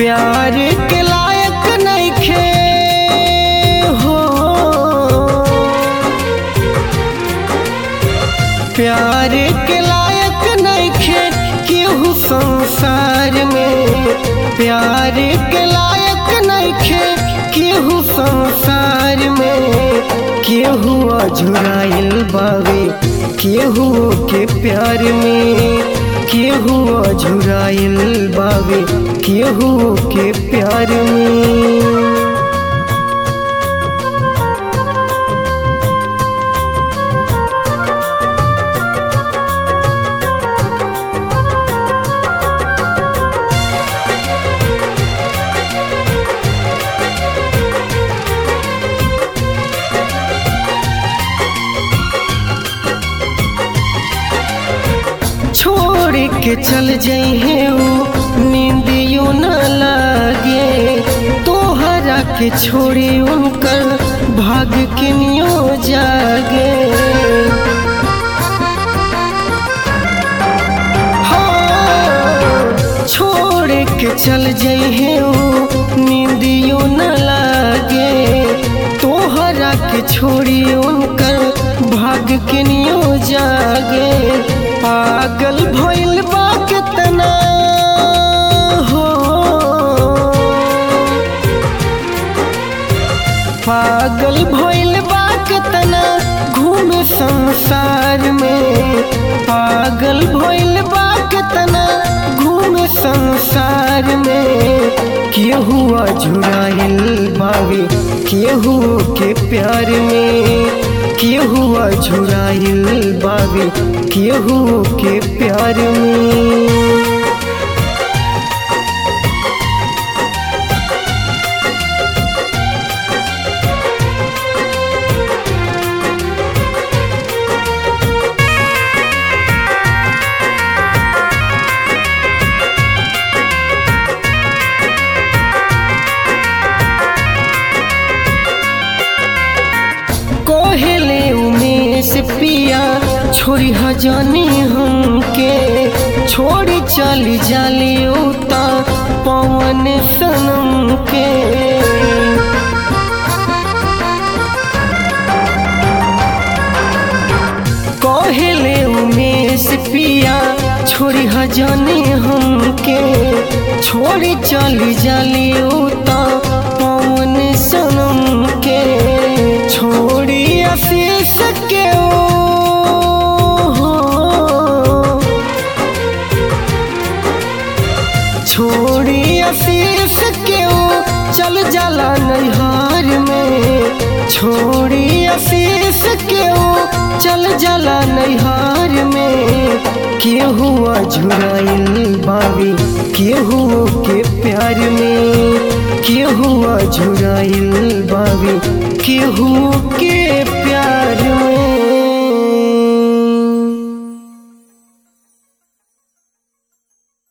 प्यार के लायक नइखे हो प्यार के लायक नइखे केहू संसार में प्यार के लायक नइखे केहू संसार में केहू अझुराइल बावे केहू के प्यार में केहू अझुराइल बावे केहू के प्यार में छोड़ के चल जइहे ऊ नींदियो न लागे तोहरा के छोड़ी उनकर भाग किनियो जागे हाँ, छोड़ के चल जइहे ऊ नींदियो न लागे तोहरा के छोड़ी उनकर भाग किनियो जागे पागल भइल बा कितना हो पागल भइल बा कितना घूम संसार में पागल भइल बा कितना घूम संसार में केहू अझुराइल बावे केहू के प्यार में केहू अझुराइल बावे केहू के प्यार में कोहले उमेश पिया छोड़ी हजानी हमके छोड़ी चली जाली उता पवन सनम के कोहले उमेश पिया छोड़ी हजानी हमके छोड़ी चली जाली उता पवन सनम के छोड़ी आशीष के ओ छोड़ी आशीष के ओ चल जाला नैहार में छोड़ी आशीष के ओ चल जाला नैहार में केहू अझुराइल बावी केहू के प्यार में केहू अझुराइल बावी केहू के प्यार में